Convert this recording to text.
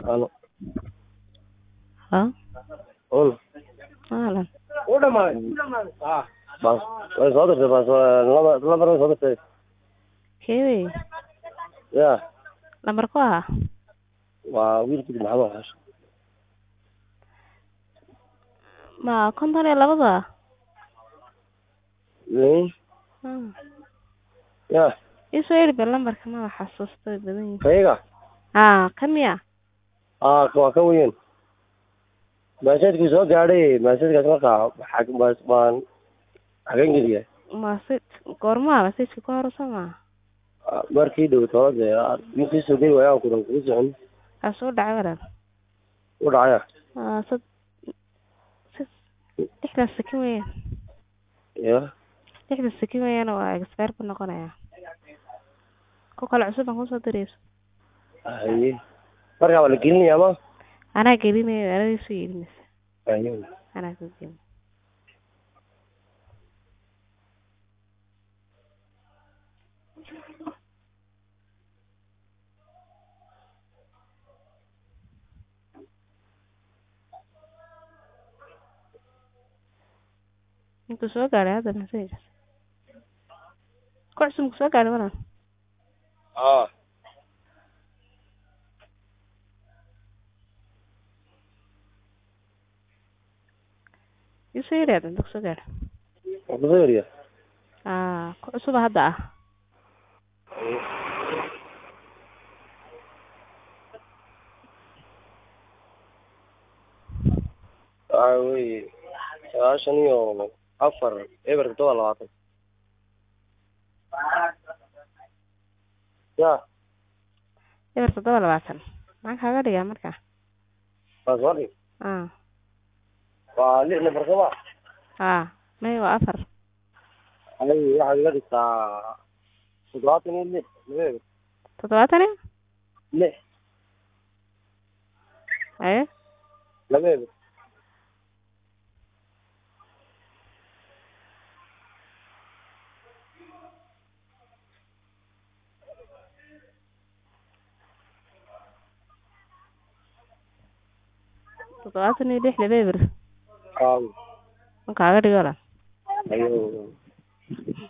Alo. Ha? Ol. Maalan. Bas. Way soo dirtay bas waa laba laba way soo dirtay. Keewey. Ya. Lambar ku ah. Waa wiilkii maxamed xash. Ma konton iyo labada. Nin. Hmm. Ya. Isoo yiri bal lambarka ma xasuusto way badan yihiin. Kayaga. Ah, kamiya. Ah, waa ka weyn. Masaajidku soo gaadhay masaajidkaas markaa xag bas baan xagan geliya. Masid goorma masidka ku horeysa ma. Markii dhow toode ninkii soo geli waayaan kudan kugu socon. Ka soo dhacay waran. U dhacaya. Ah, sad sad lixdan sakin weeyaan. Ya. lixdan sakin weeyaan waa expire ku noqonaya. Ku kala cusub aan kusoo dirayso. Haye. Markaa waa la gelinayaa ma? Anaa gelinaya anaa isu yeelinaysa. Haye. Anaa ku gelin. Intuu soo gaadhay hadda message. Ku cusub ku soo gaadhay waran. Ah. Isoo yiri hadda ku soo gaadhay. Waa ku soo yariya. Ah, ku cusub hadda ah. Waxa weeye sagaashan iyo afar eber todoba labaatan. Ya. Eber toddoba labaatan. Maxaan kaaga dhigaa marka? Waa soo dhig. Ah, Waa lix nafar soo ma? ah, may waa afar. Haye waxaad iga dhigtaa toddobaatan iyo lix laba eber. Toddobaatan iyo? Lix Haye? laba eber. Toddobaatan iyo lix laba eber. Aa. Waan kaaga dhigo la. Haye.